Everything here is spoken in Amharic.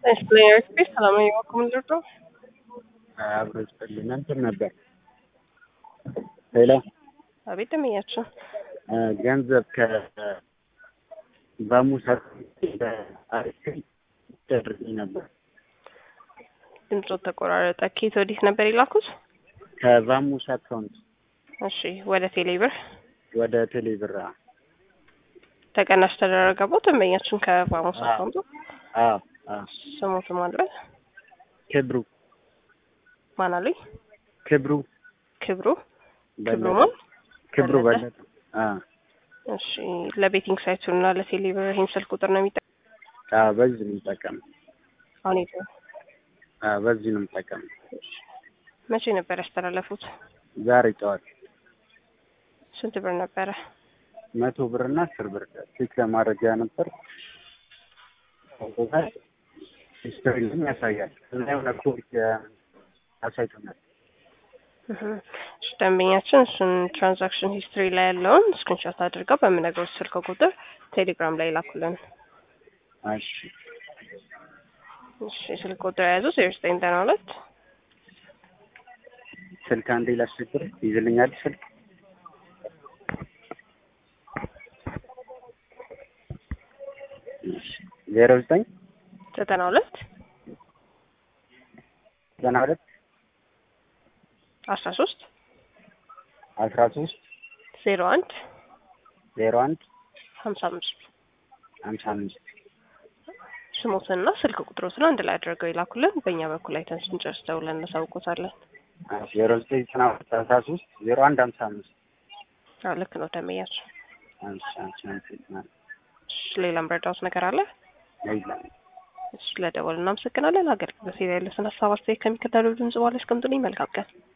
ኤክስፕሌነር ስፔስ ሰላማዊ ወርቅ ምንድር ነው? አብሮ ይስጥልን እንትን ነበር። ሌላ አቤት ደመኛችን ገንዘብ ከባሙሳ አሪፍ ደርሰኝ ነበር። ድምፆ ተቆራረጠ። ኬት ወዲህ ነበር የላኩት? ከባሙሳ አካውንት እሺ፣ ወደ ቴሌብር ወደ ቴሌብር ተቀናሽ ተደረገበት። ደንበኛችን ከባሙሳ አካውንቱ አዎ አዎ ስሞቱ ማለት ክብሩ ማን አሉኝ? ክብሩ ክብሩ ክብሩ በለጠ ማን? ክብሩ በለጠ? በለጠ አዎ እሺ፣ ለቤቲንግ ሳይቱ እና ለቴሌብር ይህን ስልክ ቁጥር ነው የሚጠ አዎ በዚህ ነው የምጠቀመው አሁን የት ነው? አዎ በዚህ ነው የምጠቀመው መቼ ነበር ያስተላለፉት? ዛሬ ጠዋት ስንት ብር ነበረ? መቶ ብር እና አስር ብር ቼክ ለማድረጊያ ነበር ሂስትሪ ላይም ያሳያል እና የሆነ ኮድ አሳይቶናል እህ፣ እሺ፣ ደንበኛችን እሱን ትራንዛክሽን ሂስትሪ ላይ ያለውን ስክሪንሾት አድርገው በምነግሮት ስልክ ቁጥር ቴሌግራም ላይ ላኩልን። እሺ እሺ፣ ስልክ ቁጥር የያዙ ዜሮ ዘጠኝ ዘጠና ሁለት ስልክ አንዴ ላስቸግር ይዝልኛል ስልክ ዜሮ ዘጠኝ ዘጠና ሁለት ዘጠና ሁለት አስራ ሶስት አስራ ሶስት ዜሮ አንድ ዜሮ አንድ ሀምሳ አምስት ሀምሳ አምስት ስሞትንና ስልክ ቁጥሮትን አንድ ላይ አድርገው ይላኩልን። በእኛ በኩል አይተን ስንጨርስ ደውለን እናሳውቆታለን። ዜሮ ዘጠኝ ዘጠና ሁለት አስራ ሶስት ዜሮ አንድ ሀምሳ አምስት አዎ ልክ ነው ደንበኛችን። እሺ እሺ አመሰግናለሁ። እሺ፣ ሌላም ረዳት ነገር አለ? የለም። እሺ፣ ለደወል እናመሰግናለን። አገልግሎት ላይ ያለስን ሀሳብ አስተያየት ከሚከተለው ድምጽ በኋላ ያስቀምጡልኝ። መልካም ቀን።